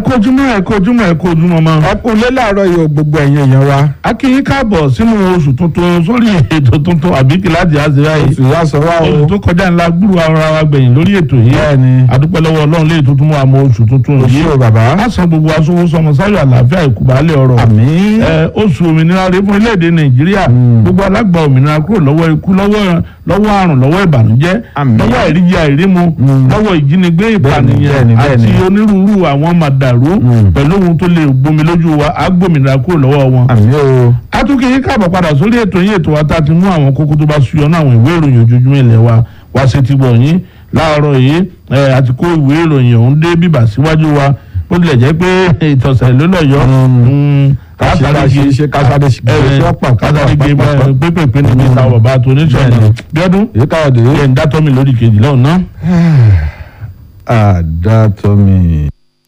ojúmọ́ ẹ kú ojúmọ́ ẹ kú ojúmọ́ mọ́. ọkùnrin láàárọ̀ yóò gbogbo ẹ̀yin èèyàn wa. a kí yín káàbọ̀ sínú oṣù tuntun sórí ètò tuntun àbí kìláàdì àzíra yìí. oṣù yà sọ wá o. oṣù tó kọjá ńlá gbúrú ara wa gbẹ̀yìn lórí ètò yìí. Bẹ́ẹ̀ni. adúpẹ́ lọ́wọ́ ọlọ́run lè tuntun mú àmọ́ oṣù tuntun yìí. oṣù bàbá. a san gbogbo aṣọwó sọmọ sáyọ̀ àlàáfíà ìkúbalẹ̀ ọ̀rọ̀. àmín. ẹ oṣù òmìnira rẹ fún orílẹ̀-èdè nàìjíríà gbogbo alágbà òmìnira kúrò lọ́wọ́ ikú lọ́wọ́ lọ́wọ́ àrùn lọ́wọ́ ìbànújẹ́ Àmín. lọ́wọ́ àìríjẹ àìrímu lọ́wọ́ ìjínigbé ìpànìyàn bẹ́ẹ̀ni, àti bẹ́ẹ̀ni. onírúurú àwọn màdàrú pẹ̀lú ohun tó lè gbomi lójú wa á gbòmìnira kúrò lọ́wọ́ wọn. àmín o. atúnkì yín káàbọ̀ padà sórí ètò yín ètò wa tá a ti mú àwọn kókó tó bá ṣuyọ náà àwọn ìwé ìròyìn ojoojúmọ́ ilẹ̀ wa wá sí ti bọ̀ yín láàárọ̀ yìí ẹ, àti kó ìwé ìròyìn ọ̀hún dé bíbà síwájú wa bó tilẹ̀ jẹ́ pé ìtọ̀sẹ̀ ló lọ yọ Kásáré ṣe- kásáré ṣe- ṣe ọ̀pá- kásáré gbé pàápàá. pépèpé níbi ìta bàbá tó oníṣẹ́ Bẹ́ẹ̀ni. bíọ́dún èyí káyọ̀dé. ẹ̀ ń dátọ́ mi lórí kejì lọ́hùn náà. àdàtọ̀mí.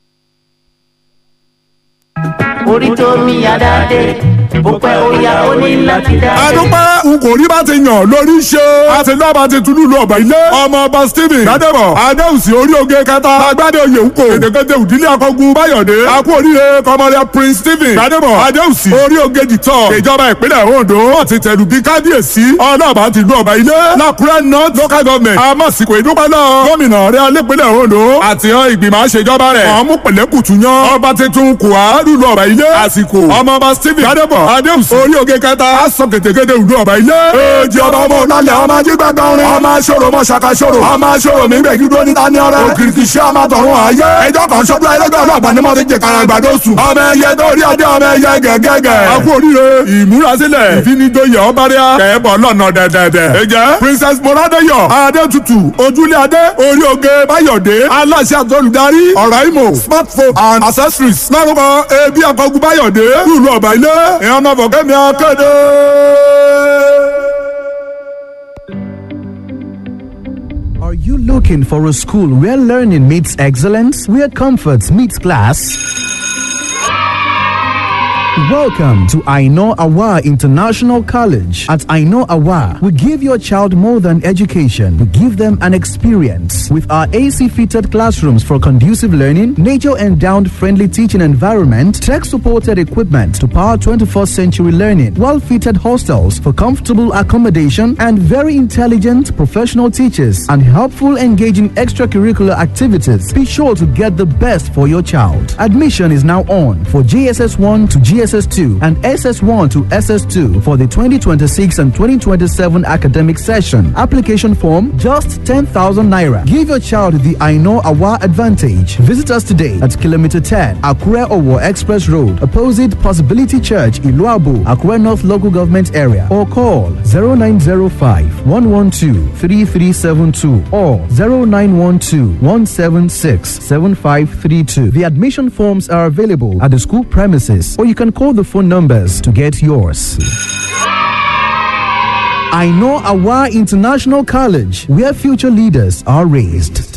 orí tó mi àdáde bó pẹ́ ó yá ó ní láti dá. adúpẹ́ n kò rí bá ti yàn lórí ṣe. a ti lọ́ba ti tunu lu ọ̀bà ilé. ọmọ ọba stephen gbadebo adéhùsì orí oge kẹta. agbádé oyè ń kò. èdèkéde òdílé akọgun báyọ̀dé. akú oríire kọmọdé prince stephen gbadebo adéhùsì orí oge dìtọ̀. ìjọba ìpínlẹ̀ ondo. wọ́n ti tẹ̀lú bí kábíyèsí. ọlọ́ba ti lu ọ̀bà ilé. lákùrẹ́ north local government. amọ̀sìkò ìdúpẹ́ náà. gómìnà rẹ̀ alẹ́pẹ̀lẹ̀ ondo. àti hàn ìgbìmọ̀ àṣejọba rẹ̀. wọ́n mú pẹ̀lẹ́kùtù yan. ọba tuntun kùá lùlù ọ̀bà ilé. àsìkò ọmọ ọba stephen gbadebo adéhùsì orí oge kẹta. a sọ kètékété ìlú ọ̀bà ilé. èjì ọba ọmọ ọ̀nàlẹ̀ ọmọ ajígbàgbà orin. ọmọ aṣọ́rò ọmọ ṣàkàṣọ́rò. ọmọ aṣọ́rò mi gbẹ̀gí dúró níta ní ọrẹ. òkìrìkì ṣé ọmọ tọ̀run ayé. ẹjọ́ kan ṣọ́dún ẹlẹ́gbẹ́ ọlọ́ọ̀gbà ni mo ti jẹ kára àgbàdo sùn. ọmọ ẹyẹ tó rí adé ọmọ ẹyẹ gẹ́gẹ́gẹ́. a kú oríire ìmúrasílẹ̀ ìfinidoyè ọbàdíà kẹ́ẹ̀bọ̀ lọ́nà dẹ̀dẹ̀dẹ̀. ẹ jẹ́ princess moradeyo adétutù ojúlé adé orí oge báyọ̀dé aláṣẹ àtọ́lùdarí ọ̀rọ̀ imo smartphone and accessories lárúkọ ebi akọgun báyọ̀dé lùlù ọ̀bà ilé ìyànà fọ̀kẹ́mi akéde. Are you looking for a school where learning meets excellence, where comfort meets class? Welcome to Aino Awa International College. At Aino Awa, we give your child more than education. We give them an experience. With our AC fitted classrooms for conducive learning, nature endowed friendly teaching environment, tech supported equipment to power 21st century learning, well fitted hostels for comfortable accommodation, and very intelligent professional teachers and helpful engaging extracurricular activities. Be sure to get the best for your child. Admission is now on for GSS 1 to GSS 2 and SS1 to SS2 for the 2026 and 2027 academic session. Application form just 10,000 naira. Give your child the I know Awa advantage. Visit us today at kilometer 10 Akure Owo Express Road, opposite Possibility Church, Iluabu, Akure North Local Government Area, or call 0905 112 3372 or 0912 176 7532. The admission forms are available at the school premises, or you can call the phone numbers to get yours. I know Awa International College, where future leaders are raised.